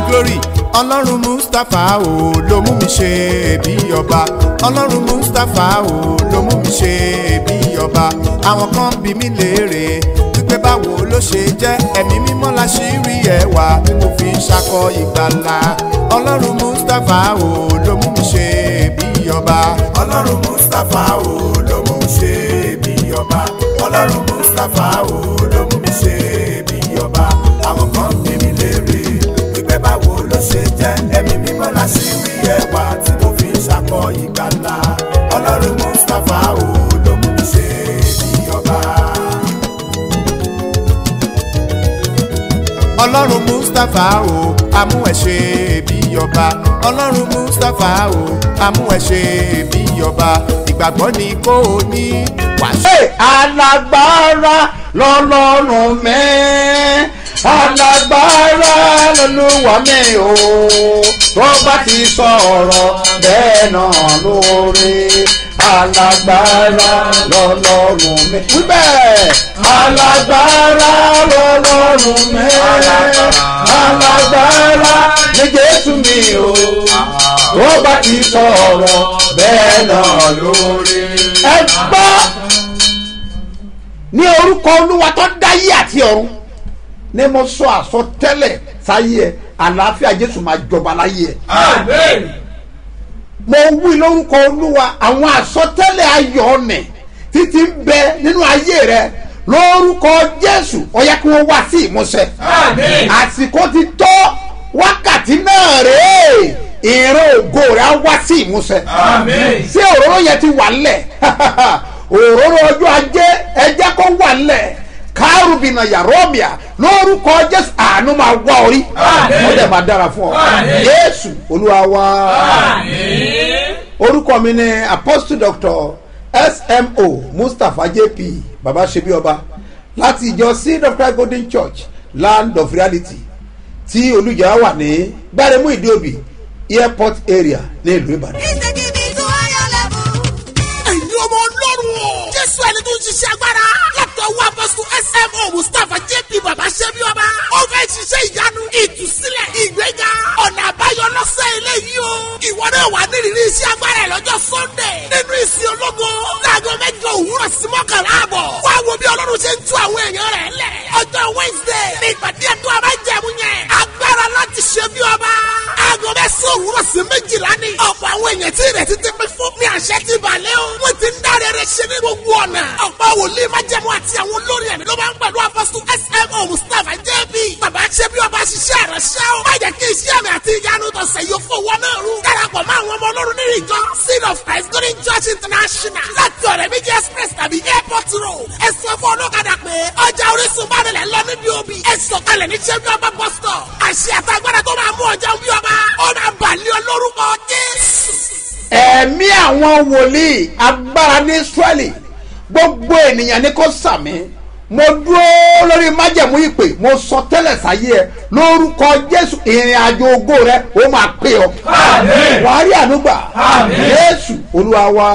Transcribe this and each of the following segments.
glory ọlọ́run mustapha o ló mú mi ṣe bí ọba ọlọ́run mustapha o ló mú mi ṣe bí ọba àwọn kan bí mi léèrè wípé báwo ló ṣe jẹ́ ẹ̀mí mímọ́ la ṣì rí ẹwà tí mo fi ń ṣakọ ìgbàlà ọlọ́run mustapha o ló mú mi ṣe bí ọba ọlọ́run mustapha o ló mú mi ṣe bí ọba ọlọ́run mustapha o ló mú mi ṣe bí ọba àwọn kan bí mi léèrè wípé báwo ló ṣe jẹ́ ẹ̀mí mímọ́ la ṣì rí ẹwà tí mo fi ń ṣakọ ìgbàlà ọlọ́run mustapha o ló mú mi ṣe bí ọba. ọlọ́run mustapha o amú ẹ ṣe bí ọba ọlọ́run mustapha o amú ẹ ṣe bí ọba ìgbàgbọ́ ni kò ní wàásù. Hey, alágbára lọ́lọ́run mi alágbára lọ́lúwa mi o tó bá ti sọ̀rọ̀ bẹ́ẹ̀ náà lórí alágbára lọ́lọ́run mi. wíbẹ̀ alágbára lọ́lọ́run mi alágbára ní jésù mi o tó bá ti sọ̀rọ̀ bẹ́ẹ̀ náà lórí. ẹ gbọ́ ní orúkọ olúwa tó dáyé àti ọ̀run ní mo sọ àsọtẹ́lẹ̀ sáyé ẹ àlàáfíà jésù máa jọba láyé ẹ mo wí lórúkọ olúwa àwọn àsọtẹ́lẹ̀ ayọ̀ ọ̀nẹ̀ títí ń bẹ nínú ayé rẹ lórúkọ jésù ó yẹ kí wọ́n wá sí ìmúṣẹ àsìkò ti tó wákàtí náà rèé ìran ògo rẹ á wá sí ìmúṣẹ ṣé òróró yẹn ti wà ńlẹ̀ òróró ọjọ́ ajé ẹjẹ́ kó wà ńlẹ̀ kárùbìnà yàrọ́bìà lórúkọ jésù àánú máa wá orí ó dẹ̀ máa dára fún ọ jésù olúwa wá orúkọ mi ni apostle doctor smo mustapha jp baba sebi ọba láti ìjọ seed of christ golden church land of reality tí olùjẹ́ wà ní gbáremú ìdíòbí airport area ní ìlú ìbàdàn. ẹ̀yin ọmọ ọlọ́run o. jésù ẹni tó ń ṣiṣẹ́ agbára. látọwọ́ apọ́sù smo mustapha jp baba ṣẹ́bi ọba. ó fẹ́ ṣiṣẹ́ ìyanu ìtúsílẹ̀ ìgbéga ọ̀nà àbáyọ lọ́sẹ̀ eléyìí o. ìwọ náà wà nírìírí iṣẹ́ agbára ẹ̀ lọ́jọ́ sunday. nínú ìsìn ológo. láago mẹ́jọ òwúrọ̀ sí mọ́kànlá àbọ̀. wá wo bí ọlọ́run ṣe ń tú àwọn èèyàn rẹ̀ lẹ̀. ọjọ́ wednesday ní ìpàdé ẹ̀tọ́ abájẹ̀mú yẹn. agbára láti ṣe bí ọba. aago mẹ́sàn-án òwúrọ̀ sí méjìlá ni. ọ̀pọ̀ àwọn èèyàn tí ìrètí ti pín fún mi àṣẹ ti balẹ̀ o. wọ́n ti ń dáre rẹ̀ ṣe ní gbogbo ọ̀nà. ọ̀pọ̀ wòlíì májẹ̀mú àti àwọn olórin ẹ̀mí ló máa ń pẹ̀lú apọ́sù smo mustapha jb. bàbá ṣe bí ọba ṣiṣẹ́ ìránṣẹ́ o. má jẹ́ kí iṣẹ́ àmì àti ìyanu tọ̀sẹ̀ yóò fowó náà rú. darapọ̀ mọ́ àwọn ọmọ ọlọ́run nínú ìjọ seed of christ golden church international. láti ọ̀rẹ́ méjì express tàbí airport road. ẹ sọ fún ọlọ́kadà pé ọjà orísun bá nílẹ̀ lọ níbi òbí. ẹ sọ̀kalẹ̀ ní ṣe bí ọba bus stop. àṣẹ àtàgbàdà tó máa mú ọjà bí ọba. ó máa bàlẹ́ ọ lórúkọ jésù ẹ̀mí àwọn wòlíì agbára ní israẹli gbogbo ènìyàn ní kò sàmì mo dúró lórí májẹ̀mú ìpè mo sọ tẹ́lẹ̀ sáyé ẹ lórúkọ jésù ìrìn àjò ògo rẹ ó máa pè ọ wàá rí ànúgbà jésù olúwa wa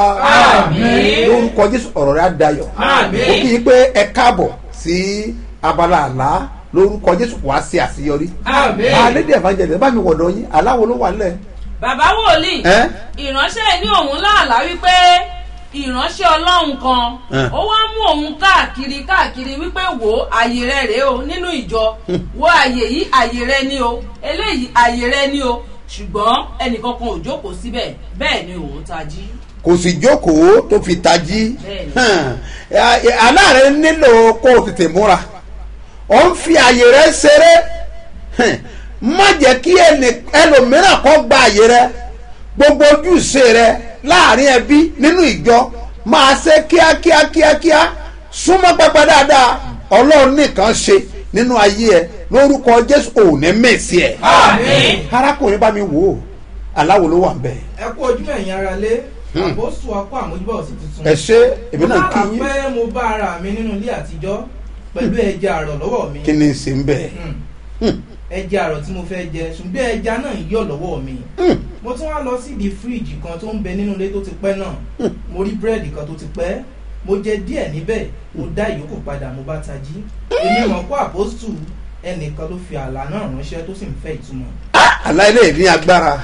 lórúkọ jésù ọ̀rọ̀ rẹ á dayọ̀ ó kì í pé ẹ káàbọ̀ sí abala àlá lórúkọ jésù wàá ṣe àṣeyọrí àlédè evangelist bá mi wọ̀dọ̀ yín aláwo ló wà nílẹ̀ bàbá wòlíì ẹ́ ìránṣẹ́ ní òun láàlá wípé ìránṣẹ́ ọlọ́run kan Ẹ̀. ó wá mú òun káàkiri káàkiri wípé wò ó àyè rẹ rèé o nínú ìjọ wo àyè yìí àyè rẹ ní o eléyìí àyè rẹ ní o ṣùgbọ́n ẹnìkan kan ò jókòó síbẹ̀ bẹ́ẹ̀ ni òun tají. kò sì jókòó tó fi tají Bẹ́ẹ̀ni. Hàn, ẹ- aláàrẹ nílò kó o tètè múra ó ń fi àyè rẹ ṣeré Hàn, má jẹ́ kí ẹnì- ẹlòmíràn kọ́ gba àyè rẹ gbogbo ojúṣe rẹ láàrin ẹbí nínú ìjọ máa ṣe kíákíá kíákíá súnmọ́ pẹpẹ dáadáa ọlọ́run nìkan ṣe nínú ayé ẹ lórúkọ jésù òní mèsì ẹ arákùnrin bá mi wò ó aláwo ló wà ń bẹ́ẹ̀ ẹ kú ojú ẹ̀yin ara lé àbóṣù akọ àmójúbọ̀ sí tuntun. ẹ ṣe èmi náà kí mo yín bá pẹ́ mo bá ara mi nínú ilé àtijọ́ pẹ̀lú ẹja àrọ̀ lọ́wọ́ mi. kí ni ń ṣe ń bẹ̀ Hmm. ẹja àrọ̀ tí mo fẹ́ jẹ ṣùgbọ́n ẹja náà yọ̀ lọ́wọ́ mi. mo tún wá lọ síbi fíríìjì kan tó ń bẹ nínú ilé tó ti pẹ́ náà mo rí búrẹ́dì kan tó ti pẹ́ mo jẹ díẹ̀ níbẹ̀ mo dá ìyókù padà mo bá tají èmi mọ̀ kó àpòstù ẹnìkan ló fi àlá náà ránṣẹ́ tó sì ń fẹ́ ìtumọ̀. aláìlè ní agbára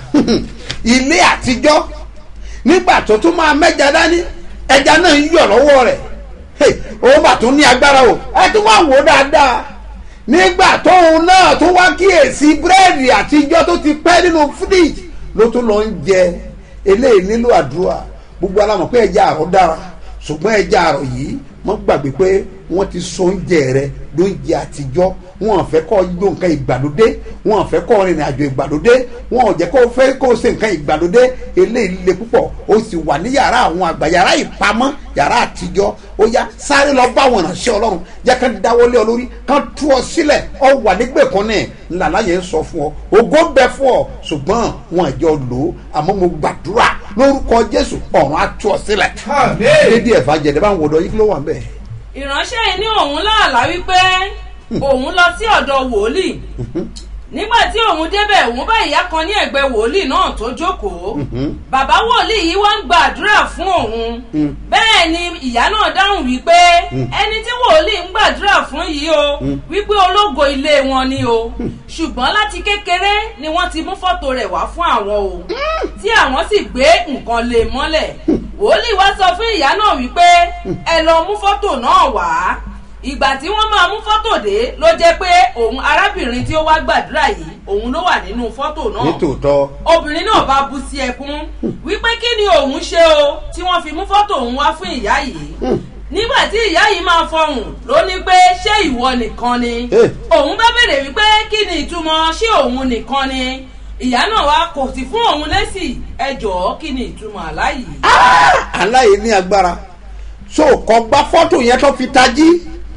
ilé àtijọ́ nígbà tó tún máa mẹ́ja dání ẹja náà ń yọ̀ lọ́wọ́ rẹ̀ Hey, òun bà tún ní agbára o ẹ tún wá wò ó dáadáa nígbà tóun náà tún wá kíyèsí búrẹ́dì àtijọ́ tó ti pẹ́ nínú fíríjì ló tún lọ ń jẹ eléyìí nílò àdúrà gbogbo alamọ̀ pé ẹja àrọ̀ dára ṣùgbọ́n ẹja àrọ̀ yìí wọ́n gbàgbé pé wọ́n ti so oúnjẹ rẹ lóúnjẹ àtijọ́ wọn ò fẹ́ kọ́ yó nǹkan ìgbàlódé wọn ò fẹ́ kọ́ rìnrìn àjò ìgbàlódé wọn ò jẹ́ kó fẹ́ kó ṣe nǹkan ìgbàlódé eléyìí le púpọ̀ ó sì wà ní yàrá àwọn àgbà yàrá ìpamọ́ yàrá àtijọ́ ó yá sáré lọ bá wọn ránṣẹ́ ọlọ́run jẹ́ ká dáwọ́lé ọ lórí ká tú ọ sílẹ̀ ọ wà nígbèkùn ní ńlá yẹn sọ fún ọ ògo ń bẹ fún ọ ṣùgbọ́n wọn àjọ lò ó àmọ́ mo gbàdúrà lórúkọ jésù ọ̀run á tú ọ sílẹ̀ dédé ẹ̀fà jẹ̀dẹ̀ bá ń wọ̀dọ̀ yìí kí ló wà ń bẹ̀. ìránṣẹ́ yìí ní òun láàlá wípé òun lọ sí ọ̀dọ̀ wòlíì nígbà tí òun débẹ̀ òun bá ìyá kan ní ẹ̀gbẹ́ wòlíì náà tó jókòó bàbá wòlíì yìí wá ń gbàdúrà fún òun bẹ́ẹ̀ ni ìyá náà dáhùn wípé ẹni tí wòlíì ń gbàdúrà fún yìí o wípé ológo ilé wọn ni o ṣùgbọ́n láti kékeré ni wọ́n ti mú fọ́tò rẹ̀ wá fún àwọn o tí àwọn sì gbé nǹkan lé mọ́lẹ̀ wòlíì wá sọ fún ìyá náà wípé ẹ lọ mú fọ́tò náà wá ìgbà tí wọ́n máa mú fọ́tò dé ló jẹ́ pé òun arábìnrin tí ó wá gbàdúrà yìí òun ló wà nínú fọ́tò náà nítòótọ́ obìnrin náà bá bú sí ẹkún wípé kí ni òun ṣe o tí wọ́n fi mú fọ́tò òun wá fún ìyá yìí nígbà tí ìyá yìí máa fọhùn ló ní pé ṣé ìwọ nìkan ni Eh. òun bá béèrè wípé kí ni ìtumọ̀ ṣé òun nìkan ni ìyá náà wá kò sí fún òun lẹ́sì ẹ jọ̀ọ́ kí ni ìtumọ̀ àlá yìí. aláyé ní agbára so kọ gba fọ́tò yẹn tó fi tají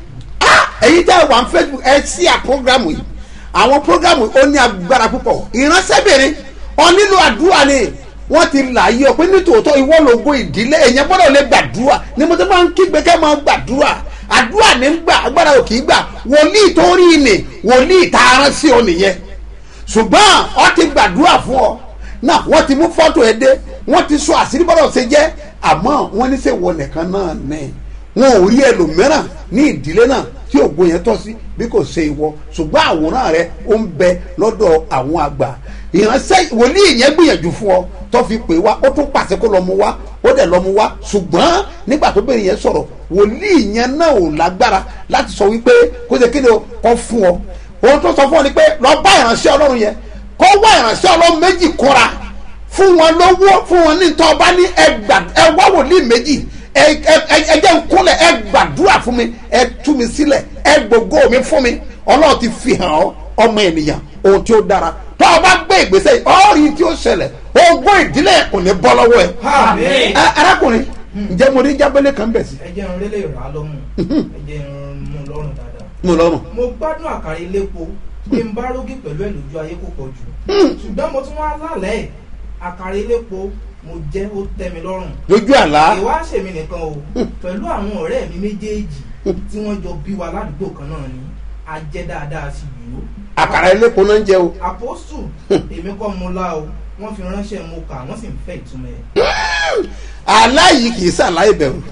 Ah, èyí tẹ́ wà ní facebook ẹ sí à programu yìí àwọn programu yìí ó ní agbára púpọ̀ ìránṣẹ́bìnrin ọ nílò àdúrà ni wọ́n ti là yí ọ pé nítòótọ́ ìwọ lógo ìdílé èèyàn gbọ́dọ̀ lè gbàdúrà ni mo ti máa ń kígbe kẹ́ máa gbàdúrà àdúrà ní gbà agbára ò kì í gbà wòlíì tó rí ni wòlíì tá a rán sí ọ nìyẹn ṣùgbọ́n ọ ti gbàdúrà fún ọ náà wọ́n ti mú fọ́tò ẹ dé wọ́n ti sọ àṣírí bọ́dọ̀ ṣe jẹ́ àmọ́ wọ́n ní sẹ́ wọ nìkan náà ní wọn ò rí ẹlòmíràn ní ìdílé náà tí ògo yẹn tọ́ sí bí kò ṣe ìwọ ṣùgbọ́n àwòrán rẹ ó ń bẹ lọ́dọ̀ àwọn àgbà ìránṣẹ́ wòlíì yẹn gbìyànjú fún ọ tó fi pè wá ó tún pàṣẹ kó lọ mú wá ó dẹ̀ lọ mú wá ṣùgbọ́n nígbà tó bẹ̀rẹ̀ yẹn sọ̀rọ̀ wòlíì yẹn náà ò lágbára láti sọ wípé kó ṣe kéde kọ́ fún ọ ohun tó sọ fún ọ ni pé lọ bá ìránṣẹ́ ọlọ́run yẹn kó wá ìránṣẹ́ ọlọ́run méjì kóra fún wọn lówó fún wọn ní tọ́ ọba ní ẹgbà ẹ wá wòlíì méjì ẹ ẹ ẹ jẹ́ ń kúnlẹ̀ ẹ gbàdúrà fún mi ẹ tú mi sílẹ̀ ẹ gbogbo mi fún mi ọlọ́run ti fi hàn ọ́ ọmọ ènìyàn ohun tí ó dára tọ́ ọba gbé ìgbésẹ̀ yìí ọ́ọ́rì tí ó ṣẹlẹ̀ ogún ìdílé kò ní bọ́ lọ́wọ́ ẹ. Àmín. ẹ arákùnrin ǹjẹ́ mo rí jábẹ́lẹ̀ kan bẹ̀ sí. ẹ jẹ́ irun lélẹ̀ rà á lọ́mù ẹ jẹ́ irun mú lọ́rùn dáadáa. mo lọ́rùn. mo gbádùn àkàrà elépo pé n bá rógì pẹ̀lú ẹ̀ lójú ayé kò pọ̀ jù ṣùgbọ́n mo tún wá lálẹ́ ẹ̀ àkàrà elépo mo jẹ́ ó tẹ́ mi lọ́rùn lójú àlá ìwá ṣèmi nìkan o pẹ̀lú àwọn ọ̀rẹ́ mi méjèèjì tí wọ́n jọ bí wa ládùúgbò kan náà ni a jẹ́ dáadáa sí yìí o. àkàrà elépo náà ń jẹ o. àpòsù èmi kọ́ mo lá o wọ́n fi ránṣẹ́ mo kà wọ́n sì ń fẹ́ ìtumọ̀ ẹ̀. àlá yìí kì í sàlá ìbẹ̀rù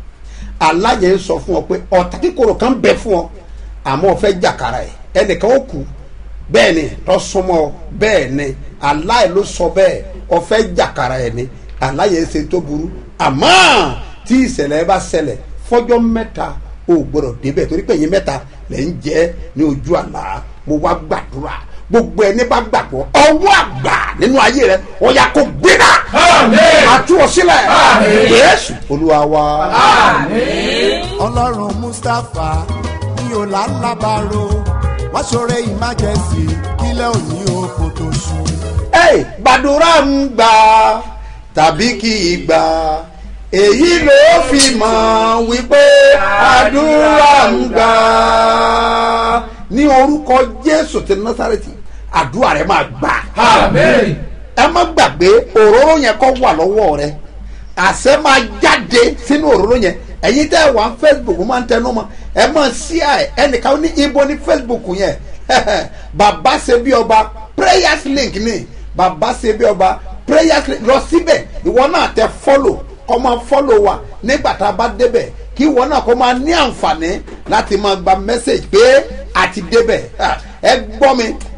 àlá yẹn ń sọ fún ọ pé ọ̀tá kíkorò kan bẹ fún ọ àmọ́ ọ fẹ́ jàkàrà ẹ̀ ẹnìkan ó kú bẹ́ẹ̀ ni tó súnmọ́ ọ bẹ́ẹ̀ ni àlá yẹn ló sọ bẹ́ẹ̀ ọ fẹ́ jàkàrà ẹ̀ ni àlá yẹn ṣe tó burú àmọ́ tí ìṣẹ̀lẹ̀ bá ṣẹlẹ̀ fọ́jọ́ mẹ́ta o gbọ́dọ̀ débẹ̀ torí pé ẹ̀yin mẹ́ta lẹ̀ ń jẹ́ ní ojú àlá mo wá gbàdúrà gbogbo ẹni bá gbàgbọ́ ọwọ́ àgbà nínú ayé rẹ ó yá kó gbéra àtúwọ̀ sílẹ̀ yéésù olúwa wa. ọlọ́run mustapha ní ọ̀làlábàárò wá ṣoore ìmájẹsì kílẹ̀ òní oko tó ṣú. Hey, gbàdúrà ń gbà tàbí kì í gbà èyí ló fi mọ̀ wípé àdúrà ń gbà ní orúkọ jésù ti násàrẹ́tì àdúrà rẹ máa gbà. ẹ má gbàgbé òróró yẹn kọ́ wà lọ́wọ́ rẹ àṣẹ máa jáde sínú òróró yẹn ẹ̀yin tẹ́ ẹ wà ní facebook máa ń tẹnu mọ́ ẹ máa sí ẹ ẹnìkan ní ibo ní facebook yẹn bàbá ṣe bí ọba prayers link ni bàbá ṣe bí ọba prayers link lọ síbẹ̀ ìwọ náà tẹ follow kọ́ máa follow wa nígbà tá a bá débẹ̀ kí ìwọ náà kọ́ máa ní àǹfààní láti máa gba message pé a ti débẹ̀ Ah, ẹ gbọ́ mi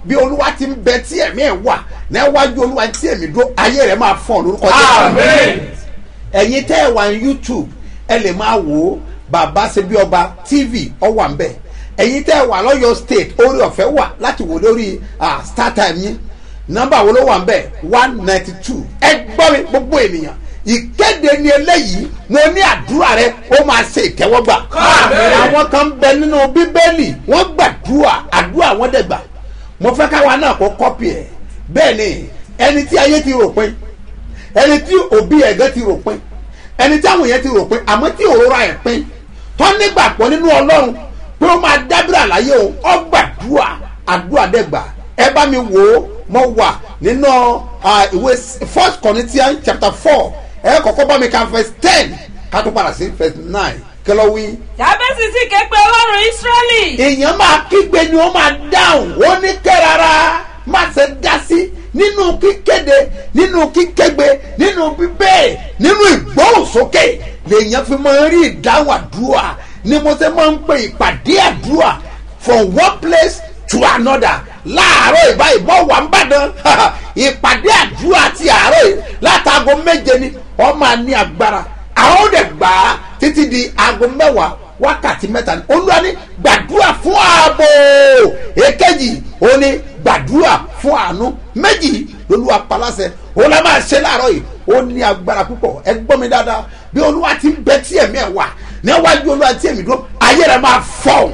bí olúwa ti ń bẹ tí ẹ̀mí ẹ̀ wà níwájú olúwa tí ẹ̀mí dúró ayé rẹ̀ máa fọ̀ lórúkọ jésù ẹ̀yin tẹ́ ẹ̀ wà ní youtube ẹ lè máa wò ó bàbá ṣe bí ọba tv ọ wà ń bẹ̀ ẹ̀yin tẹ́ ẹ̀ wà lọ́yọ̀ state orí ọ̀fẹ́ wà láti wò lórí ah, startime yín nọ́mbà wo ló wà ń bẹ̀ one ninety two ẹ gbọ́ mi gbogbo ènìyàn ìkéde ni eléyìí mo ní àdúrà rẹ ó máa ṣe ìtẹ́wọ́gbà àwọn kan ń bẹ nínú bíbélì wọ́n gbàdúrà àdúrà wọn dẹ̀ gbà mo fẹ́ káwa náà kó kọ́pì ẹ̀ bẹ́ẹ̀ ni ẹni tí ayé ti rò pin ẹni tí òbí ẹ̀gẹ́ ti rò pin ẹni tí àwọn yẹn ti rò pin àmọ́ tí òrora ẹ̀ pin tọ́ nígbàgbọ́ nínú ọlọ́run pé ó máa dábìrà láyé òun ọ gbàdúrà àdúrà dẹ́gbà ẹ bá mi wò ó mo wà nínú ah, ìwé first corinthians chapter four ẹ kọ́kọ́ bá mi ka verse ten ká tó padà sí verse nine kí ló wí jábẹ́sì sì ké pe ọlọ́run ísírẹ́lì èèyàn máa kígbe ni wọ́n máa dáhùn ó ní kẹ́rara má ṣe dá sí nínú kíkéde nínú kíkégbe nínú bíbẹ́ nínú ìgbóhùnsókè lèèyàn fi máa ń rí ìdáhùn àdúrà ni mo ṣe máa ń pe ìpàdé àdúrà from one place to another láàárọ̀ ìbáyìí mọ́ wà ń bàdàn ìpàdé àdúrà ti àárọ̀ yìí látago méje ni wọ́n máa ní agbára àwọn ò dẹ̀ gbà á títí di aago mẹ́wàá wákàtí mẹ́ta ni olúwa ní gbàdúrà fún ààbò èkejì ó ní gbàdúrà fún àánú méjì lolúwa paláṣẹ ó lọ́ máa ṣe láàárọ̀ yìí ó ní agbára púpọ̀ ẹ gbọ́ mi dáadáa bí olúwa ti ń bẹ tí ẹ̀mí ẹ̀ wà níwájú olúwa tí èmi dúró ayé rẹ̀ máa fọ̀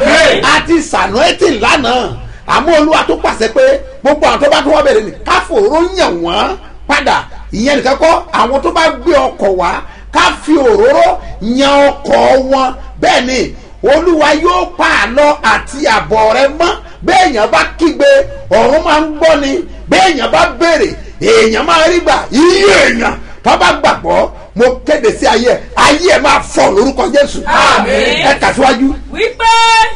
àti sànúẹ́tì lánàá àmọ́ olúwa tó pàṣẹ pé gbogbo àwọn tó bá tó wọ́n bẹ̀rẹ̀ ní káfòró yàn wọ́n padà ìyẹn nìkan kọ́ àwọn tó bá gbé ọkọ̀ wá ká fi òróró yan ọkọ̀ wọn bẹ́ẹ̀ ni olúwa yóò pa àlọ́ àti àbọ̀ rẹ mọ́ bẹ́ẹ̀ yẹn bá kígbe ọ̀run máa ń gbọ́ ni bẹ́ẹ̀ yẹn bá béèrè èèyàn máa rí gbà iye èèyàn tó bá gbàgbọ́ mo kéde sí ayé ẹ ayé ẹ máa fọ lórúkọ jésù Àmín. ẹ tàṣíwájú. wípé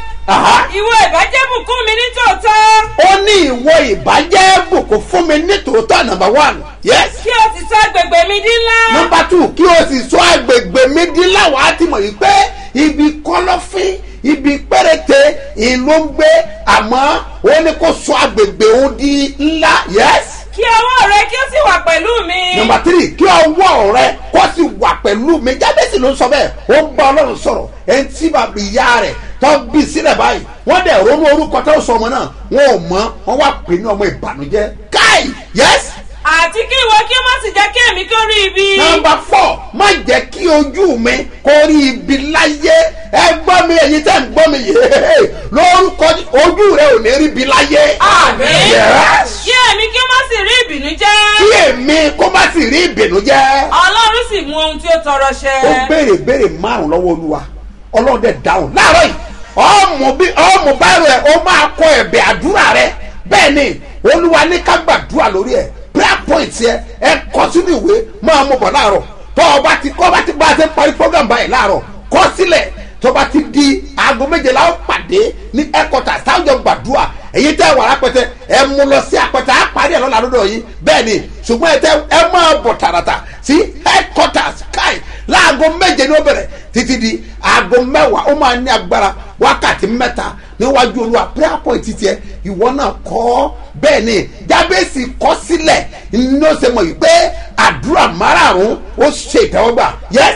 Aha ìwọ ìbàjẹ́ bùkún mi ní tòótọ́ ó ní ìwọ ìbàjẹ́ bùkún fún mi ní tòótọ́ number one yes kí o sì sọ agbègbè mi dín ńlá number two kí o sì sọ agbègbè mi di láwọn àti mọ̀ yìí pé ibi kọ́lọ́fín ibi péréte ìlú ń gbé àmọ́ ó ní kó sọ agbègbè òun di ńlá yes kí ọwọ́ rẹ kí ó sì wà pẹ̀lú mi number three kí ọwọ́ rẹ kó sì wà pẹ̀lú mi jábẹ́sì ló ń sọ bẹ́ẹ̀ ó ń bá ọlọ́run sọ̀rọ̀ ẹni tí bàbá ìyá rẹ̀ tó bí sílẹ̀ báyìí wọ́n dẹ̀ ronú orúkọ tó sọ ọmọ náà wọn ò mọ̀ wọ́n wá pè ní ọmọ ìbànújẹ́ káì yes àti kí ìwọ kí ó má sì jẹ́ kí èmi kí ó rí ibi nọmba four má jẹ́ kí ojú mi kó rí ibi láyé ẹ gbọ́ mi ẹ̀yin tẹ́ ń gbọ́ mi yé lórúkọ ojú rẹ ò ní rí ibi láyé. Àmín. Yes. kí èmi kí ó má sì rí ìbínú jẹ́ kí èmi kó má sì rí ìbìnújẹ́. ọlọ́run sì mú ohun tí ó tọrọ ṣẹ ó béèrè béèrè márùn lọ́wọ́ olúwa ọlọ́run dẹ̀ dáhùn láàárọ̀ yìí ọmọ bí ọmọ báyìí rẹ ó máa kọ ẹ̀bẹ̀ àdúrà rẹ bẹ́ẹ̀ ni olúwa ní ká gbàdúrà lórí ẹ̀ prayer point yẹ ẹ kọ sínú ìwé máa mú bọ̀ láàárọ̀ tọ́ ọba ti kọ́ ọba ti bá a ṣe parí program báyìí láàárọ̀ kọ́ sílẹ̀ tọ́ba ti di aago méjìlá ó pàdé ní ẹ̀kọ́tà sáwùjọ gbàdúrà èyí tẹ́ wà lápẹtẹ ẹ mú lọ sí àpẹtẹ á parí ẹ̀ lọ́la lọ́dọ̀ yìí bẹ́ẹ̀ ni ṣùgbọ́n ẹ tẹ ẹ máa bọ̀ tààràtà sí headquarters sky láago méje ní ó bẹ̀rẹ̀ títí di aago mẹ́wàá ó máa ní agbára wákàtí mẹ́ta níwájú olúwa prayer point tiẹ̀ ìwọ náà kọ́ bẹ́ẹ̀ ni jábẹ́sì kọ́ sílẹ̀ ní ó ṣe mọ̀ yìí pé àdúrà márààrún ó ṣe ìtẹ́wọ́gbà yes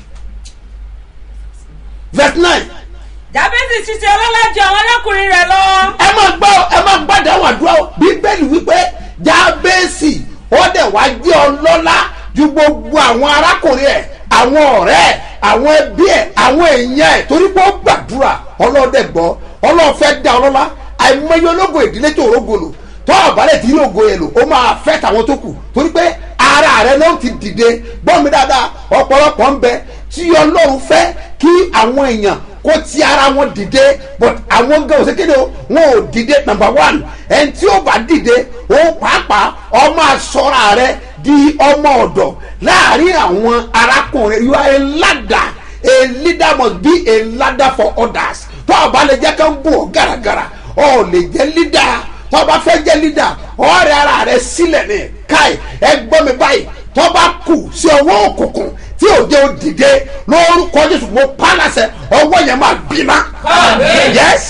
verse nine jábẹ́sì ṣiṣẹ́ ọlọ́lá ju àwọn arákùnrin rẹ̀ lọ ẹ máa gbọ́ ẹ máa gbàdá àwọn àdúrà o bíbélì wípé jábẹ́sì ó dẹ̀ wá jẹ́ ọlọ́lá ju gbogbo àwọn arákùnrin ẹ̀ àwọn ọ̀rẹ́ ẹ̀ àwọn ẹbí ẹ̀ àwọn èèyàn ẹ̀ torí pé ó gbàdúrà ọlọ́dẹ gbọ́ ọlọ́fẹ́ dá ọlọ́lá àìmọye ológo ìdílé tó rógolo tó àbálẹ̀ tí yóò go yẹn lò ó máa fẹ́ tàwọn tó kù torí pé ara rẹ ló ti dìde gbọ́ mi dáadáa ọ̀pọ̀lọpọ̀ ń bẹ tí ọlọ́run fẹ́ kí àwọn èèyàn kó ti ara wọn dìde but àwọn gan ò sékéde o wọn ò dìde number one ẹni tí ó bá dìde òun pàápàá ọmọ asọ́ra rẹ di ọmọ ọ̀dọ̀ láàrin àwọn arákùnrin you are a ladder a leader must be a ladder for others tó o bá lè jẹ́ ká ń bù ọ́ gàràgàrà ọ̀ lè jẹ́ leader tó o bá fẹ́ jẹ́ leader ọ̀rẹ́ ara rẹ sílẹ̀ ní káì ẹ gbọ́ mi báyìí tó bá kù sí ọwọ́ òkùnkùn tí òde ò dìde lórúkọ jésù mo pa láṣẹ ọwọ́ yẹn máa bínà. Àmín. yes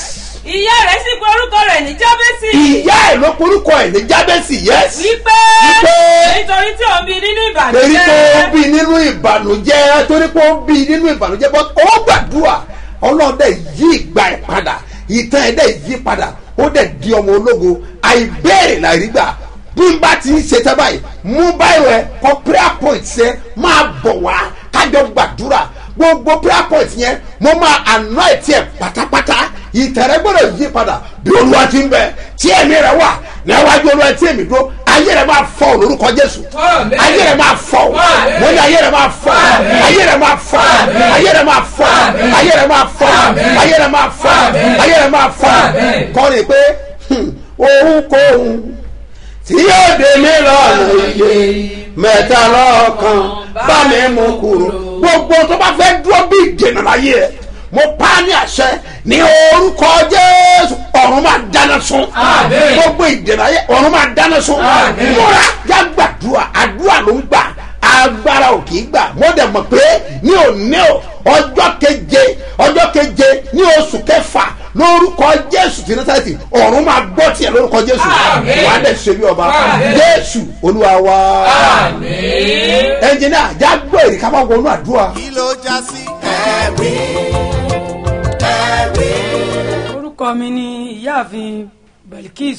ìyá rẹ̀ sì pe orúkọ rẹ̀ ní jábẹ́sì ìyá ẹ̀ ló porúkọ ẹ̀ ní jábẹ́sì yẹ́sì wípé Wípé nítorí tí òun bí nínú torí pé ó ìbànújẹ́ bí nínú ìbànújẹ́ torí pé ó bí nínú ìbànújẹ́ bọ́ ó gbàdúrà ọlọ́run dẹ̀ yí ìgbà ẹ̀ padà ìtàn ẹ̀ dẹ̀ yí padà ó dẹ̀ di ọmọ ológo àìbéèrè làrígbà bí n bá ti ń ṣe tẹ́ báyìí mú báyìí rẹ kọ prayer point ṣe máa bọ̀ wá kájọ gbàdúrà gbogbo prayer point yẹn mo máa anoint ẹ̀ pátápátá ìtẹ̀rẹ́ gbọ́dọ̀ yí padà bí olúwa ti ń bẹ tí ẹ̀mí rẹ wà níwájú olúwa tí èmi dúró ayé rẹ máa fọ lórúkọ jésù Àmín. ayé rẹ máa fọ Àmín. mo ní ayé rẹ máa fọ Àmín. ayé rẹ máa fọ Àmín. ayé rẹ máa fọ Àmín. ayé rẹ máa fọ Àmín. ayé rẹ máa fọ Àmín. ayé rẹ máa fọ Àmín. kọ́ni pé hmm, ohunkóhun tí yóò dé mi lọ́nà iye mẹ́ta lọ́kàn bá mi mú kúrò gbogbo tó bá fẹ́ dúró bí ìdènà láyé ẹ̀ mo pa á ní àṣẹ ní orúkọ jésù ọ̀run máa dáná sun Àmín. gbogbo ìdènà ayé ọ̀run máa dáná sun Àmín. múra já gbàdúrà àdúrà ló ń gbà agbára ò kì í gbà mo dẹ̀ mọ̀ pé ní òní o ọjọ́ keje ọjọ́ keje ní oṣù kẹfà lórúkọ jésù ti násàlẹ̀tì ọ̀run máa gbọ́ tiẹ̀ lórúkọ jésù Àmín. wàá dẹ̀ ṣe bí ọba Àmín. jésù olúwa wa Àmín. ẹnjìnà já gbọ́ èrè ká máa wọnú àdúrà. kí ló já sí ẹ̀rí ẹ̀rí. orúkọ mi ni ìyáàfin belkis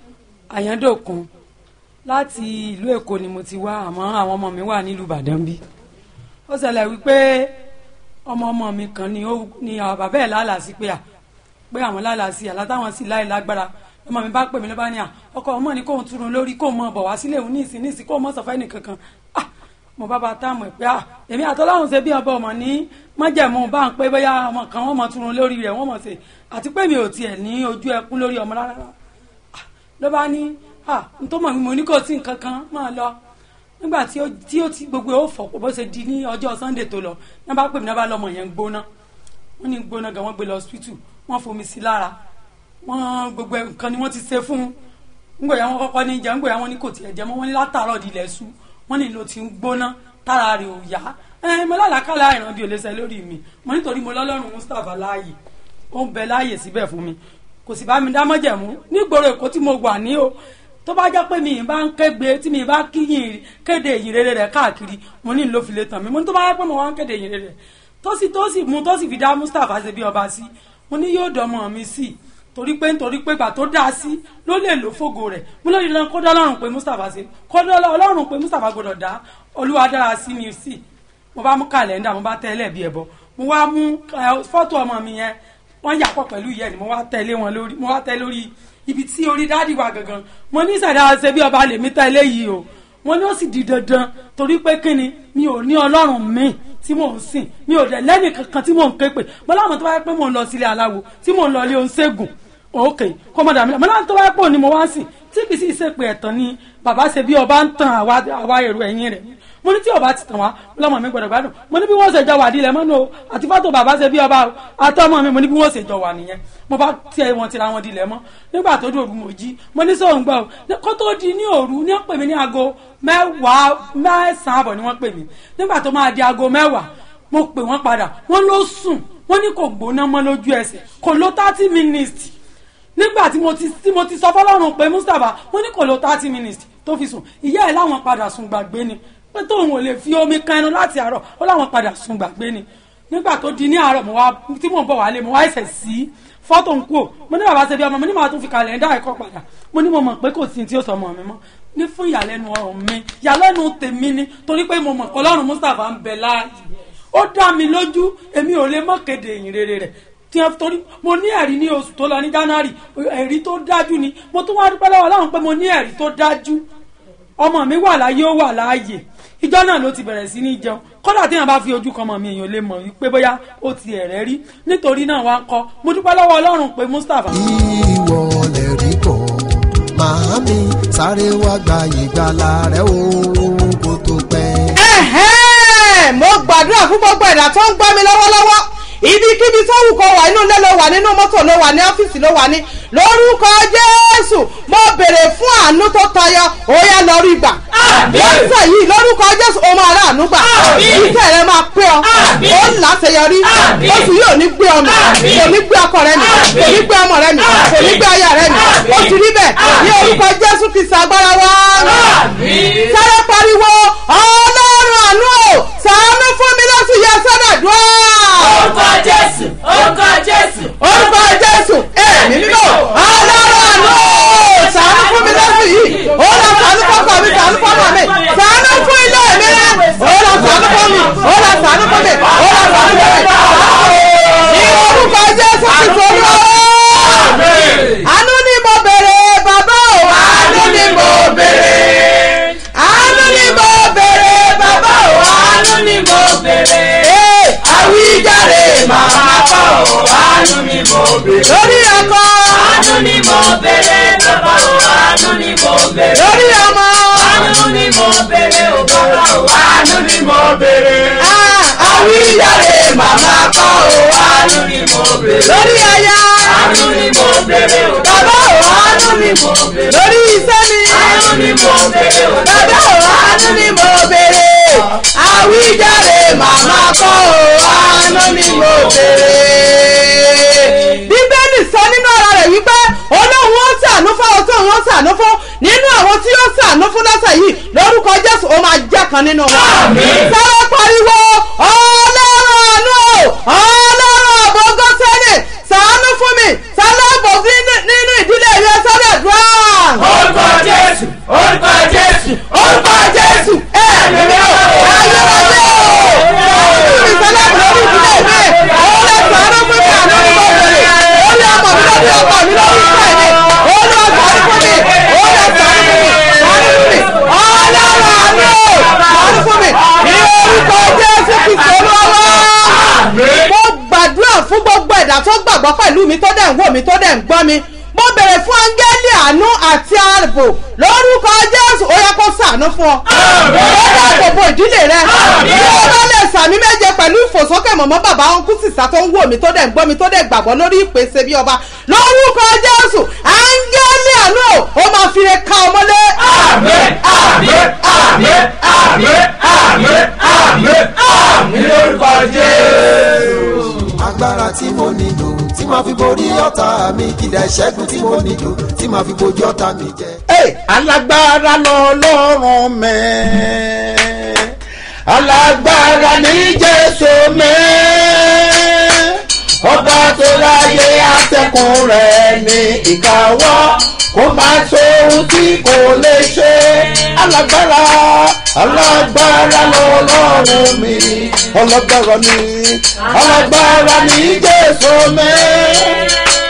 ayandokun láti ìlú èkó ni mo ti wá àmọ́ àwọn ọmọ mi wà nílùú ìbàdàn bí ó ṣẹlẹ̀ wípé ọmọ ọmọ mi kan ni ó ni àwọn bàbá ẹ̀ lálàá sí pé à pé àwọn lálàá sí àlá táwọn sì láì lágbára ọmọ mi bá pè mí ló bá ní à ọkọ ọmọ ní kóun túrun lórí kóun mọ bọ̀ wá sílé òun ní ìsìn ní ìsìn kóun mọ sọfẹ́ nìkankan ah mo bá ba táàmù ẹ pé ah èmi àtọ́láhùn ṣe bí ọba ọmọ ní májẹ̀mú bá ń pé bóyá ọmọ kan wọ́n mọ túrun lórí rẹ̀ wọ́n mọ̀ ṣe àti pé mi ò tiẹ̀ ní ojú ẹkún lórí ọmọ rárá Ah, ló bá ní ah n tó mọ̀ mi mo ní kò sí nǹkan kan máa lọ nígbà tí ó tí ó ti gbogbo ẹ̀ ó fọ̀ bó ṣe di ní ọjọ́ sunday tó lọ ní bá pè mí ní bá lọ́mọ yẹn ń gbóná wọ́n ní gbóná gan wọ́n gbé lọ hospital wọ́n fomi sí lára wọ́n gbogbo ẹ̀ nǹkan ni wọ́n ti ṣe fún un ngbọ̀yà wọn kọ́kọ́ ní jẹ́ ngbọ̀yà wọn ní kò tiẹ̀ jẹ́ mọ́ wọn ní látàárọ̀ di ilẹ̀ ṣú wọn ní ló ti ń gbóná tára rẹ̀ ò yá ẹ mo lálàkàlà ìran bí olóṣè lórí mi mo nítorí mo lọ́lọ́run mustapha láàyè ó ń bẹ láàyè síbẹ̀ fún mi kò sì bá mi dámọ́jẹ̀mú nígboro èkó tí mo wà ní o tó bá jẹ́ pé mi ì bá ń kégbe tí mi ì bá kíyìn kéde ìyìn rere rẹ̀ káàkiri mo ní ló fi lè tàn mí mo ní tó bá yẹ pé mo wá ń kéde ìyìn rere rẹ̀ tó sì tó sì mú tó sì fi dá mustapha ṣe bí ọba sí mo ní yóò dọmọ mi sí i torí pé nítorí pé gbà tó dá a sí ló lè lò fógo rẹ̀ mo lóye lọ kó dá ọlọ́run pé mustapha ṣe kó dá ọlọ́run pé mustapha gbọdọ̀ dá olúwa dára sí mi sí mo bá mú kàlẹ́ndà mo bá tẹ́lẹ̀ bí ẹ̀bọ mo wá mú ẹ, fọ́tò ọmọ mi yẹn wọ́n yà pọ̀ pẹ̀lú ìyẹn ni mo wá tẹ̀lé wọn lórí mo wá tẹ̀ lórí ibi tí orí dádì wà gangan mo ní sàdá ṣe bí ọba lèmi tẹ̀lé yìí o mo ní ó sì di dandan torí pé kíni mi ò ní ọlọ́run mi tí mò ń sìn mi ò dẹ̀ lẹ́nì kankan tí mò ń ké pè mo láwọn tó bá yẹ pé mò ń lọ sílé aláwo tí mò ń lọ ilé oníṣègùn ok kó mọ̀ dàmí mo láwọn tó bá yẹ pé òní mo wá sìn tí kì í sì ṣe pé ẹ̀tàn ni bàbá ṣe bí ọba ń tan àwa àwa èrò ẹ̀yìn rẹ̀ mo ní tí ọba ti tàn wá lọ́mọ mi gbọ́dọ̀ gbádùn mo ní bí wọ́n ṣe jọ wà dílẹ̀ mọ́nú o àti fọ́tò bàbá ṣe bí ọba o àtọ́mọ mi mo ní bí wọ́n ṣe jọ wà nìyẹn mo bá tiẹ̀ wọn tira wọn dilẹ̀ mọ́ nígbà tó dòru mo jí mo ní sóhun gbọ́ o kó tó di ní òru ní wọ́n pè mí ní aago mẹ́wàá mẹ́sàn-án àbọ̀ ni wọ́n pè mí nígbà tó máa di aago mẹ́wàá mo pè wọ́n padà wọ́n ló sùn wọ́n ní kò gbóná mọ́ lójú ẹsẹ̀ kò ló thirty minutes nígbà tí mo ti tí mo ti sọ fọlọ́run pé mustapha wọ́n ní kò ló thirty minutes tó fi sùn ìyá ẹ̀ láwọn padà sùn gbàgbé ni pé tóun ò lè fi omi kan ẹnu láti àárọ̀ ó láwọn padà sùn gbàgbé ni nígbà tó di ní àárọ̀ mo wá tí mò ń bọ̀ wálé mo wá ẹsẹ̀ sí fọ́tò ń kú ò mo ní bàbá ṣe bí ọmọ mo ní màá tún fi kàlẹ́ńdà ẹ̀kọ́ padà mo ní mo mọ̀ pé kò sí tí ó sọ ọmọ mi mọ́ ní fún ìyàlẹ́nu ọ̀rọ̀ mi ìyàlẹ́nu tèmi ni torí pé mo mọ̀ pé ọlọ́run mustapha ń bẹ láàyè ó dá mi lójú èmi ò lè mọ̀ kéde ìyìn rere rẹ̀ tí ẹ torí mo ní ẹ̀rí ní oṣù tó lọ ní january ẹ̀rí tó dájú ni mo tún wá dúpẹ́ lọ́wọ́ ọlọ́run pé mo ní ẹ̀rí tó dájú ọmọ mi wà láyé ó wà láàyè ìjọ náà ló ti bẹ̀rẹ̀ sí ní jẹun kódà téèyàn bá fi ojú kan mọ̀ mi èèyàn lè mọ̀ wípé bóyá ó ti ẹ̀rẹ́ rí nítorí náà wá ń kọ́ mo dúpẹ́ lọ́wọ́ ọlọ́run pé mustapha. ìwọ lè rí bọ̀ màámi sáré wá gba ìgbàlà rẹ o kó tó pẹ́. Ẹ̀hẹ́n, mo gbàdúrà fún gbogbo ẹ̀dá tó ń gbọ́ mi lọ́wọ́lọ́wọ́ ibikíbi tó wù kó wà inú ilé ló wà nínú mọ́tò ló wà ní ọ́fíìsì ló wà ní lórúkọ jésù mo béèrè fún àánú tó tayọ ó yá lọ rí gbà lọ́sẹ̀ yìí lórúkọ jésù o máa ráàánú gbà iṣẹ́ rẹ máa pé ọ ó ń láṣeyọrí oṣù yìí ò ní gbé ọmọ kò ní gbé ọkọ rẹ mi kò ní gbé ọmọ rẹ mi kò ní gbé aya rẹ mi ó ti rí bẹ́ẹ̀ ní orúkọ jésù kìí ṣàgbára wá sáré pariwo ọlọ́run àánú o ṣàánú fún mi lọ́sùn yẹ sọ́dọ̀dúrà orúkọ jésù orúkọ jésù orúkọ jésù èmi mímọ́ ọlọ́run àánú o ṣàánú fún mi lọ́sùn yìí ó lọ ṣàánú fọ́kọ mi ṣàánú fọ́kọ mi ṣàánú fún ilé mi rẹ ó lọ ṣàánú fún mi ó lọ ṣàánú fún mi ó lọ ṣàánú fún mi ní orúkọ jésù ti sọ̀rọ̀ àánú ni mo bèrè bàbá o àánú ni mo bèrè àánú ni mo bèrè bàbá o àánú ni mo bèrè àwíjàre màmá kọ́ o àánú ni mo bèrè lórí ọkọ àánú ni mo bèrè bàbá o àánú ni mo bèrè lórí ọmọ àánú ni mo bèrè o bàbá o àánú ni mo bèrè àwíjàre màmá kọ́ o àánú ni mo bèrè lórí aya àánú ni mo bèrè o bàbá o àánú ni mo bèrè lórí iṣẹ́ mi àánú ni mo bèrè o bàbá o àánú ni mo bèrè àwíjàre màmá kọ́ o àánú ni mo bèrè. bíbélì sọ nínú ara rẹ̀ wípé olóhùn ó ṣàánú fún àwọn tó ń ṣàánú fún nínú àwọn tí ó ṣàánú fún lọ́sẹ̀ yìí lórúkọ jésù ó máa jẹ́ kan nínú wọn. sáré pariwo ọlọ́run àánú o ọlọ́run àbọ̀gọ́ sẹ́lẹ̀ ṣàánú fún mi ṣàlàbò nínú ìdílé rẹ sọ́dọ̀ dùn. orúkọ jésù orúkọ jésù orúkọ jésù ẹ̀mí mi ò ayérayé o mi sọlẹ́mù lórí ìdílé mi ó lè sàánú fún mi àná ní mo bèrè ó lè ọmọ mi lórí ọkọ mi lórí ìfẹ́ mi ó lè sàánú fún mi ó lè sàánú fún mi sàánú fún mi ọlọ́run àánú sàánú fún mi ní orúkọ jésù kristu olúwa mo gbàdúrà fún gbogbo ẹ̀dá tó gbàgbọ́ pẹ̀lú mi tó dẹ̀ ń wò mí tó dẹ̀ ń gbọ́ mi mo bèrè fún áńgẹ́lì àánú àti ààbò lórúkọ jésù ó yẹ kó sàánú fún ọ. ó dáàbò bo ìdílé rẹ. bí ó bá lè sàmí méje pẹ̀lú ìfòsókè mọ̀mọ́ bàbá ọ̀nkú sísá tó ń wò mí tó dẹ̀ ń gbọ́ mi tó dẹ̀ gbàgbọ́ lórí ìpèsè bí ọba lórúkọ jésù áńgẹ́lì àánú ó máa fi re ká ọmọlé. àmín àmín àmín àmín àmín àmín àmín lórúkọ jésù. agbára tí mo nílò tí màá fi borí ọ̀tá mi kìdá ìṣẹ́gun tí mo nílò tí màá fi bojú ọ̀tá mi jẹ. Hey, alágbára lọ́lọ́run mẹ́ alágbára ní jésù mẹ́ ọba tó láyé àtẹkùn rẹ̀ ní ìkáwọ́ kó má sóhun tí kò lè ṣe alágbára alágbára lọ́lọ́run mi ọlọ́gbára ní alágbára ní jésù mẹ́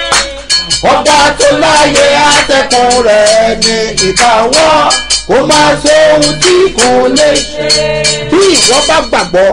ọba tó láyé àtẹkùn rẹ̀ ní ìkáwọ́ kó máa ṣe ohun tí kò lè ṣe. bí ìwọ bá gbàgbọ́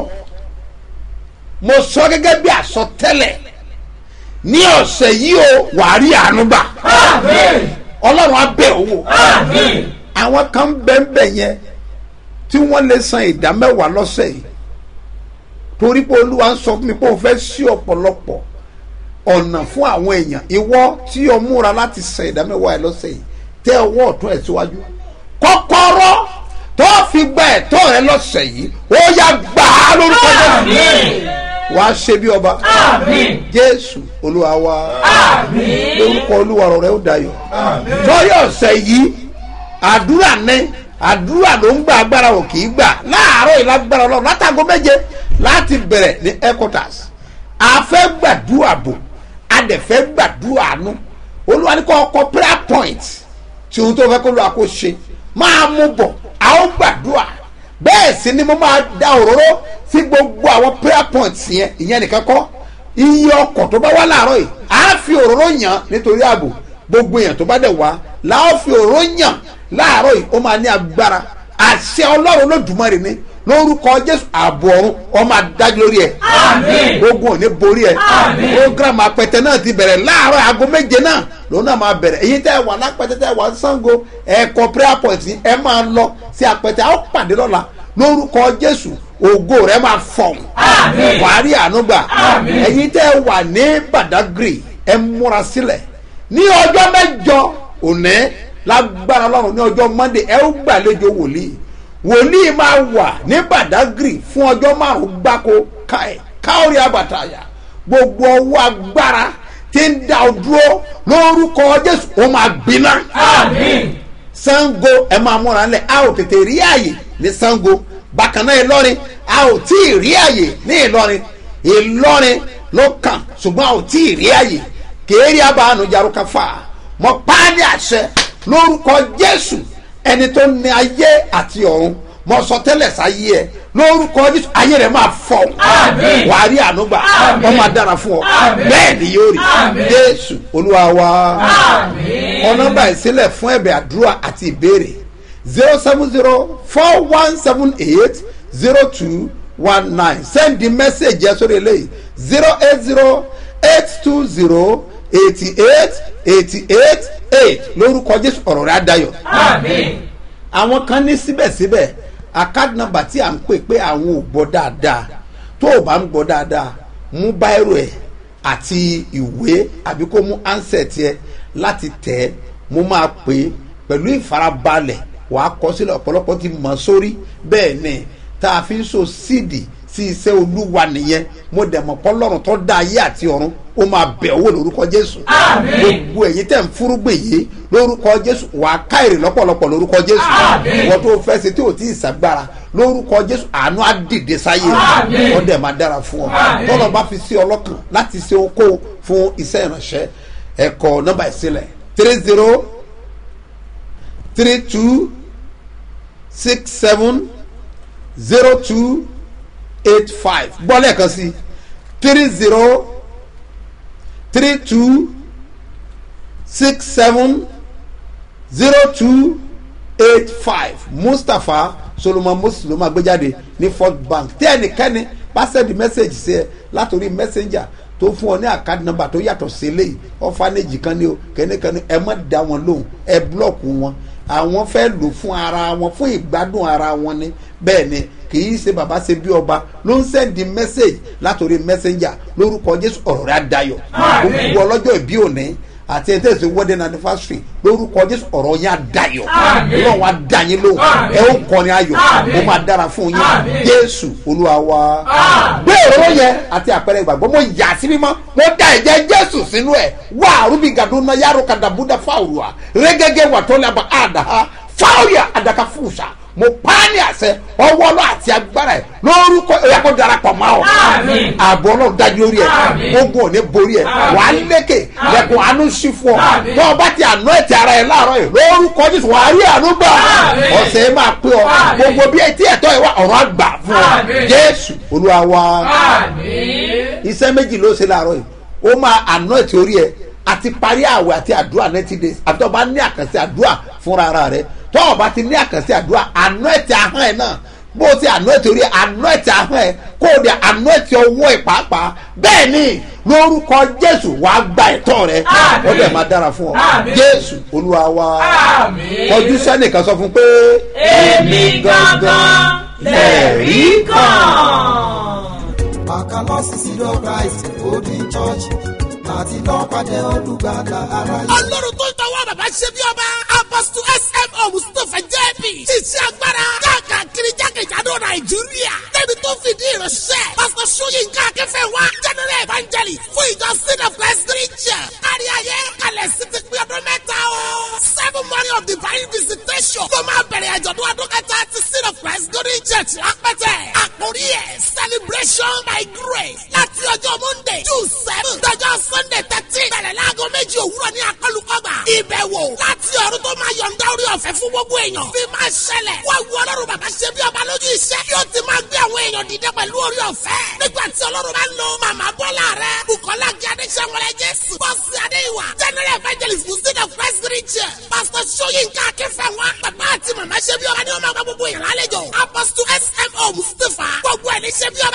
mo sọ gẹ́gẹ́ bí àsọtẹ́lẹ̀ ní ọ̀sẹ̀ yìí o wàá rí àánú gbà ọlọ́run á bẹ̀ owó àwọn kan bẹ́ẹ̀ yẹn tí wọ́n lè san ìdá mẹ́wàá lọ́sẹ̀ yìí torí pé olúwa ń sọ fún mi pé òun fẹ́ sí ọ̀pọ̀lọpọ̀ ọ̀nà fún àwọn èèyàn ìwọ tí o múra láti san ìdámẹ́wàá ẹ lọ́sẹ̀ yìí tẹ ọwọ́ ọ̀tún ẹ̀ síwájú kọ́kọ́rọ́ tó fi gba ẹ̀tọ́ rẹ lọ́sẹ̀ yìí ó yá gbà á lórúkọ jésù wàá ṣe bí ọba jésù olúwa wa lórúkọ olúwa rẹ ó dayọ̀ torí ọ̀sẹ̀ yìí àdúrà ní àdúrà ló ń gba agbára ò kì í gbà láàárọ̀ ìlágbára ọlọ́run látàgọ́ méje láti bẹ̀rẹ̀ ní headquarters a fẹ́ gbàdúrà bò a dẹ̀ fẹ́ gbàdúrà àánú olúwa ní kọ́ ọkọ prayer point tí ohun tó fẹ́ kó lọ́wọ́ kó ṣe máa mú bọ̀ a ó gbàdúrà bẹ́ẹ̀ sì ni mo máa da òróró sí gbogbo àwọn prayer points yẹn ìyẹn nìkan kọ́ iye ọkọ̀ tó bá wá láàárọ̀ yìí á fi òróró yàn nítorí ààbò gbogbo èèyàn tó bá dẹ̀ wá láà fi òróró yàn láàárọ̀ yìí ó máa ní agbára àṣẹ ọlọ́run lódùmarè ni lórúkọ jésù ààbò ọ̀run ọmọ adájú lórí ẹ̀ ogun ò ní borí ẹ̀ program apẹtẹ náà ti bẹ̀rẹ̀ láàárọ̀ aago méje náà lòun náà máa bẹ̀rẹ̀ èyí tẹ́ ẹ wà lápẹtẹ tẹ́ ẹ wà sango ẹ̀kọ́ prayer point ẹ máa lọ sí apẹtẹ àwọn pàdé lọ́la lórúkọ jésù ògo rẹ máa fọ̀n wàá rí ànúgbà èyí tẹ́ ẹ wà ní badagry ẹ múra sílẹ̀ ní ọjọ́ mẹ́jọ òní lágbára ọlọ́run ní ọjọ́ monday ẹ ó gbàlejò wòlíì wòlíì máa wà ní badagry fún ọjọ́ márùn-ún gbáko káì káórí àbàtàyà gbogbo ọwọ́ agbára tí ń da ọ dúró lórúkọ jésù ó máa gbiná. sango ẹ máa múra lẹ a ò tètè rí àyè ní sango bákan náà ìlọrin a ò tí ì rí àyè ní ìlọrin ìlọrin ló kàn ṣùgbọ́n a ò tí ì rí àyè kéèrè abàánú jaruka fà mọ páàdì àṣẹ lórúkọ jésù ẹni tó ní ayé àti ọ̀run mọ sọ tẹ́lẹ̀ sáyé ẹ lórúkọ jésù ayé rẹ máa fọ wà á rí ànúgbà wọn máa dára fún ọ bẹ́ẹ̀ ni yóò rí jésù olúwa wa ọ̀nà báyìí sílẹ̀ fún ẹ̀bẹ̀ àdúrà àti ìbéèrè zero seven zero four one seven eight zero two one nine send the message yẹn sórí eléyìí zero eight zero eight two zero eighty eight eighty eight eight lórúkọ jésù ọ̀rọ̀ rẹ̀ á dayọ̀ àwọn kan ní síbẹ̀síbẹ̀ account number tí à ń pè pé àwọn ò gbọ́ dáadáa tó o bá ń gbọ́ dáadáa mú báírò ẹ̀ àti ìwé àbí kó mú ansẹ̀t ẹ láti tẹ̀ ẹ́ mo máa pè é pẹ̀lú ìfarabalẹ̀ wàá kọ sílẹ̀ ọ̀pọ̀lọpọ̀ ti mọ̀ sórí bẹ́ẹ̀ ni tá a fi ń so síìdì sí iṣẹ́ olúwa nìyẹn mo dẹ̀ mọ̀ pọ́lọ́run tó dá ayé àti ọ̀run ó máa bẹ̀ owó lórúkọ jésù gbogbo ẹ̀yin tẹ̀ ń fúrúgbìn yìí lórúkọ jésù wàá ká èrè lọ́pọ̀lọpọ̀ lórúkọ jésù wọ́n tó fẹ́ ṣe tí ò tí ì sàgbára lórúkọ jésù àánú á dìde sáyé wọ́n dẹ̀ máa dára fún ọ tọ́lọ̀ bá fi sí ọlọ́kàn láti ṣe okó fún iṣẹ́ ìránṣẹ́ ẹ̀kọ́ nọ́mbà ìsílẹ̀ three zero three two six seven zero two eight five gbọ́ lẹ́ẹ̀kan sí three zero three two six seven zero two eight five mustapha solomon moses ló máa gbé jáde ní fort bank tí ẹnikẹ́ni bá sẹ́ndì mẹ́sẹ̀gì sí ẹ látòrí messenger tó fún ọ ní àkáàdì nọmba tó yàtọ̀ sí eléyìí ọ̀fánẹ́jì kan ní o kẹ́nìkan ní ẹ má da wọn lóhùn ẹ búlọ̀kù wọn àwọn fẹ́ lò fún ara wọn fún ìgbádùn ara wọn ni bẹ́ẹ̀ ni kì í ṣe bàbá ṣe bí ọba ló ń sẹ́ndì mẹ́sẹ̀gì látòrí messenger lórúkọ jésù ọ̀rọ̀ rẹ̀ adayọ̀ gbogbo ọlọ́jọ́ ìbí òní àti ẹni tẹ̀sí wedding anniversary lórúkọ jésù ọ̀rọ̀ yẹn adayọ̀ ọlọ́run wa da yín lóhùn ẹ ó kọrin ayọ̀ ó máa dára fún yín jésù olúwa wa. gbé òróró yẹn àti àpẹẹrẹ ìgbàgbọ́ mo yà sí mímọ́ mo da ẹ̀jẹ̀ jésù sínú ẹ̀ wá àrùbí gàdúnà yàrá kàdàbúdà fáwùrà rẹ́gẹ́gẹ́ wà tó lábà àdàhà fáwùrà àdàkà fúùsà mo paani àṣẹ ọwọ́ ọlọ́ àti agbára ẹ̀ lórúkọ ẹ̀yà kó darapọ̀ mọ́ ọ. ààbò ọlọ́run dájú lórí ẹ̀ ogun òní borí ẹ̀ wà á lékè lẹ́kùn àánú sí fún ọ. tó o bá ti àná ẹ̀tì ara ẹ̀ láàárọ̀ yìí lórúkọ jésù wà á rí àánú gbà. ọ̀sẹ̀ yìí máa pé ọ gbogbo bí etí ẹ̀tọ́ ẹ̀ wá ọ̀rọ̀ àgbà fún ọ. jésù olúwa wa. iṣẹ́ méjì ló ṣe láàárọ̀ yìí ó máa àná ẹ̀tì orí ẹ̀ àti parí àwẹ̀ àti àdúrà ninety days àti tó o bá ní àkànṣe àdúrà fúnra ara rẹ̀ tọ́ ọba ti ní àkànṣe àdúrà àánú ẹ̀tì ahọ́n ẹ̀ náà bó o ti àánú ẹ̀tì orí àánú ẹ̀tì ahọ́n ẹ̀ kó o di àánú ẹ̀tì ọwọ́ ẹ̀ pàápàá bẹ́ẹ̀ ni lórúkọ jésù wàá gba ẹ̀tọ́ rẹ ó dẹ̀ máa dára fún ọ jésù olúwa wa kọjú sẹ́nìkan sọ fún pé èmi gangan lẹ̀rí kan. Bàkálọ́sì sílọ̀ Christ Golden Church láti lọ́ọ́ pàdé olùgbàlà aráyé. ọlọ́run tó ń tọwọ́ bàbá ṣe bí ọba apostle smo mustapha jp ṣiṣẹ́ agbára káàkiri jákèjádò nàìjíríà débi tó fìdí ìránṣẹ́ pastor sóyínká akẹ́fẹ́ wa general evangelist fún ìjọ sin of christ christian kárí ayé kalẹ̀ sí ti pín ọdún mẹ́ta o seven morning of divine visitation ló máa bẹ̀rẹ̀ àjọ̀dún ọdún kẹta ti sin of christ golden church lápẹ́tẹ̀ àkórí ẹ̀ celebration by grace láti ọjọ́ monday june seven dọjọ́ sunday thirteen bẹ̀rẹ̀ láago méjì òwúrọ̀ ní akọlùkọgbà ìbẹ̀wò láti ọ̀run tó máa yọ̀ǹda orí ọ̀fẹ́ fún gbogbo èèyàn bí máa ṣẹlẹ̀ wọ́n wu ọlọ́run bàbá ṣe bí ọba lójú iṣẹ́ yóò ti máa gbé àwọn èèyàn dìde pẹ̀lú orí ọ̀fẹ́ nígbà tí ọlọ́run bá lo màmá bọ́lá rẹ̀ bukola gíadé sẹ́wọ̀lẹ̀ jésù bọ́sì adéwà general evangelist muslim of christ richard pastor soyinka akínfẹ́wá bàbá àti màmá ṣe bí ọba ni wọ́n máa gba gbogbo èèyàn lálejò apostle smo mustapha gbogbo ẹ̀ ní ṣe bí ọba